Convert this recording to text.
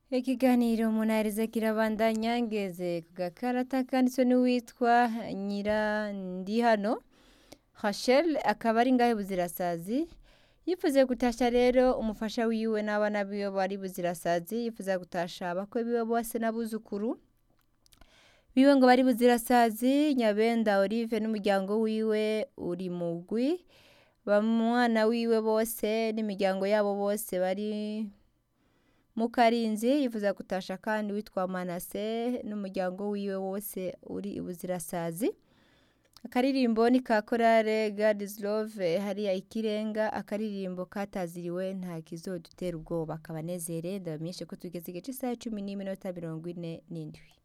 Ikiganiro munarize kirabandanya ngeze ku gakarata kanditswe n'uwitwa Nyirandihano Rachel akaba ari ngahe buzirasazi yifuze gutasha rero umufasha wiwe n'abana biwe bari buzirasazi yifuza gutasha abakwe biwe bose n'abuzukuru biwe ngo bari buzirasazi Nyabenda Olive n'umuryango wiwe uri mugwi bamwana wiwe bose n'imiryango yabo bose bari mu karinzi yifuza gutasha kandi witwa Manase n'umuryango wiwe wose uri ibuzirasazi akaririmbo ni ka korale God is love hariya ikirenga akaririmbo kataziriwe nta kizodutera ubwoba kabanezere ndabamenyeshe ko tugeze igice cy'isaha cumi n'iminota mirongo ine n'indwi